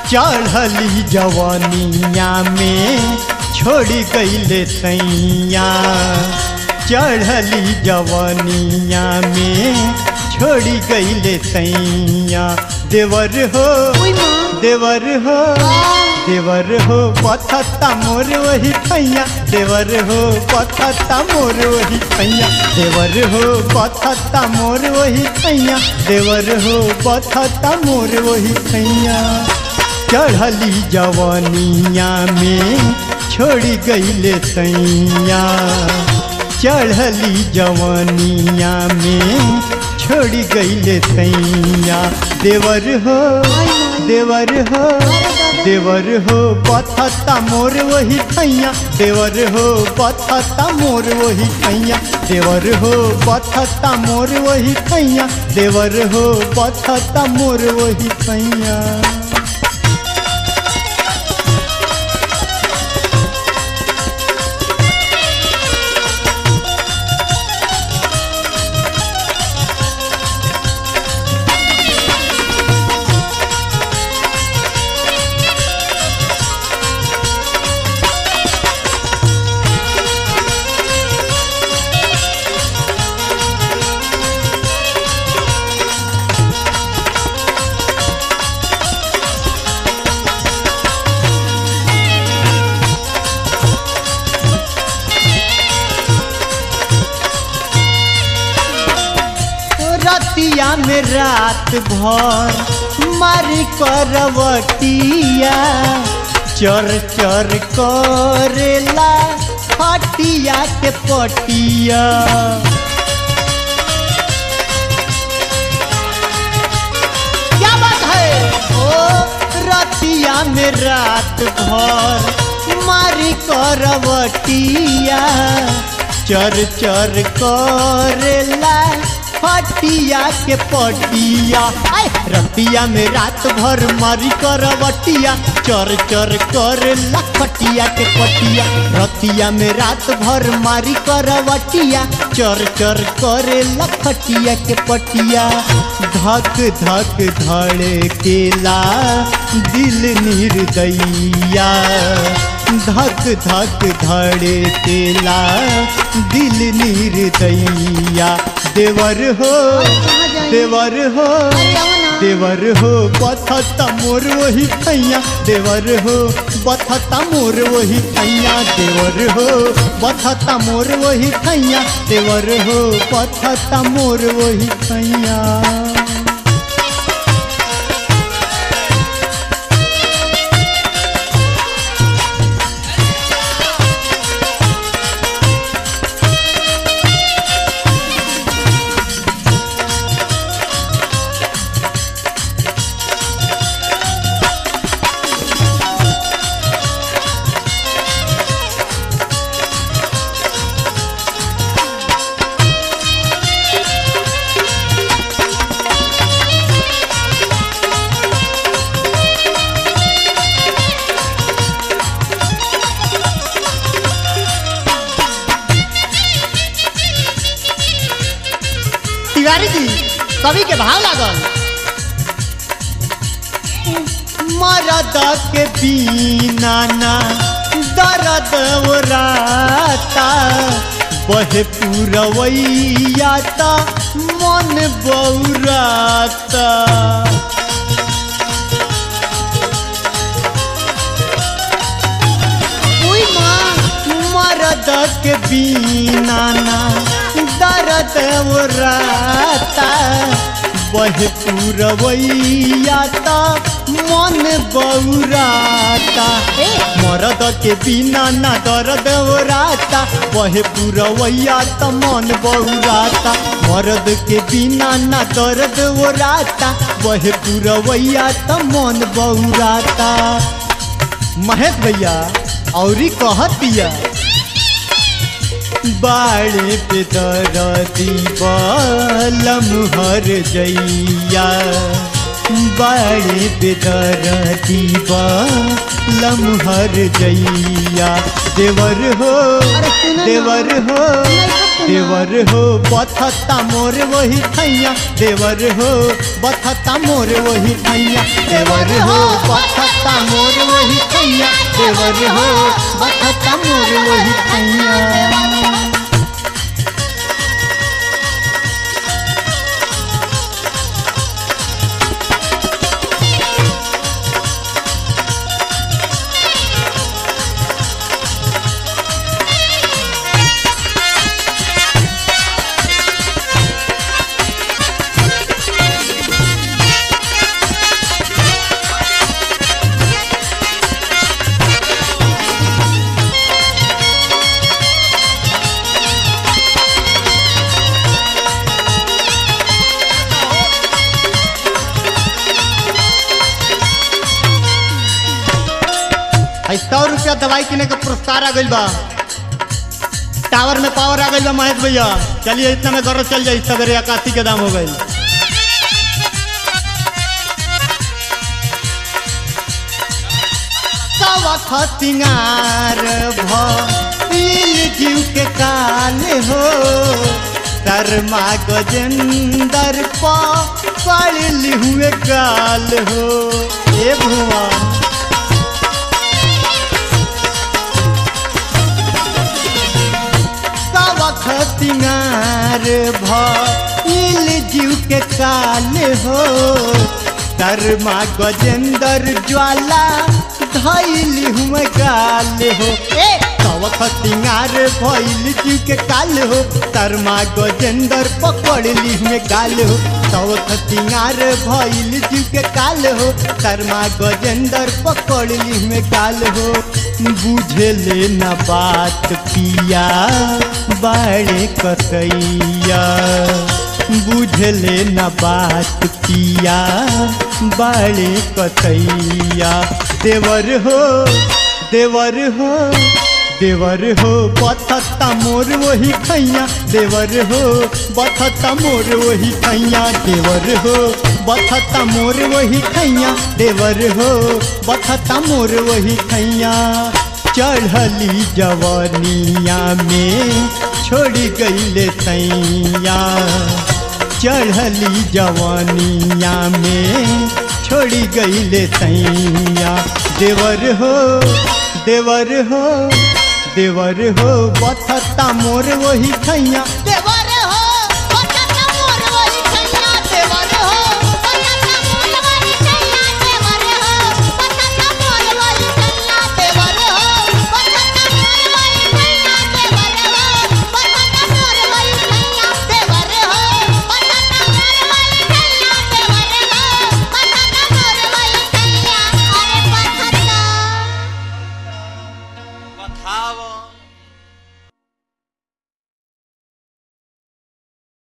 चढ़ली जवानिया में छोड़ी गईले सैया चढ़ली जवानिया में छोड़ी गईले सैया देवर हो ओई माँ देवर हो देवर हो पथता मोर वही खैया देवर हो पथता मोर वही खैया देवर हो पथता मोर वही खैया देवर हो पथता मोर वही खैया चढ़ली जवानिया में छोड़ी गईले सैया चढ़ली जवानिया में छोड़ी गईले सैया देवर हो देवर हो देवर हो पथता मोर वही खैया देवर हो पथता मोर वही खैया देवर हो पथता मोर वही खैया देवर हो पथता मोर वही खैया रतिया में रात भर मारी करवटिया चर चर करेला हटिया के पटिया क्या बात है ओ रतिया में रात भर मारी करवटिया चर चर करेला फटिया के पटिया आय रतिया में रात भर मारी करवटिया चर चर करेला फटिया के पटिया रतिया में रात भर मारी करवटिया चर चर करेला फटिया के पटिया धक धक धड़े केला दिल निर्दैया धक धक धड़े केला दिल निर्दैया देवर हो कहाँ जाई? देवर हो बताओ ना। देवर हो बथता मोर वही खैया देवर हो बथता मोर वही खैया देवर हो बथता मोर वही खैया देवर हो बथता मोर वही खैया तिवारी जी कवि के भाव लागल मरद के बिना ना दर्द ओराता बहे पुरवैया ता मन बौराता ओई माँ मरद के बिना ना दर्द ओराता बहे पुरवैया ता मन बौराता ए मरद के बिना ना दर्द ओराता बहे पुरवैया त मन बौराता मरद के बिना ना दर्द ओराता बहे पुरवैया त मन बौराता महेश भैया औरी कहतिया बाड़े पे दरदी बलम हर जैया बड़े बेदर दीवा लमहर जैया देवर हो अरे सुनो ना। देवर हो नहीं तो सुनो। देवर हो बथता मोर वही थैया देवर हो बथता मोर वही थैया देवर हो बथता मोर वही थैया देवर हो बथता मोर वही थैया है सौ रुपया दवाई किने के पुरस्कार आ गइल बा टावर में पावर आ गइल बा महेश भैया चलिए इतना में गौरव चल जाई सवेरे इक्यासी के दाम हो गइल सवख सिंगार भील जीव के काल हो शर्मा गजेंदर पड़ हुए गाल हो ए भुवन सवख सिंगार भील जीव के काल हो शर्मा गजेंदर ज्वाला धैल हुए गाल हो ए सवख सिंगार भइल जीव के काल हो शर्मा गजेंदर पकड़ली हुए गाल हो सवख सिंगार भइल जीव के काल हो शर्मा गजेंदर पकड़ली हुए गाल हो बुझे ले न बात पिया बड़े कसैया बुझले न बात पिया बड़े कसैया देवर हो देवर हो देवर हो बथता मोर वही खैया देवर हो बथता मोर वही खैया देवर हो बथता मोर वही खैया देवर हो बथता मोर वही खैया चढ़ली जवनिया में छोड़ गईले सैया चढ़ली जवानिया में छोड़ी गईले सैया देवर हो देवर हो देवर हो बथता मोर वही खैया देवर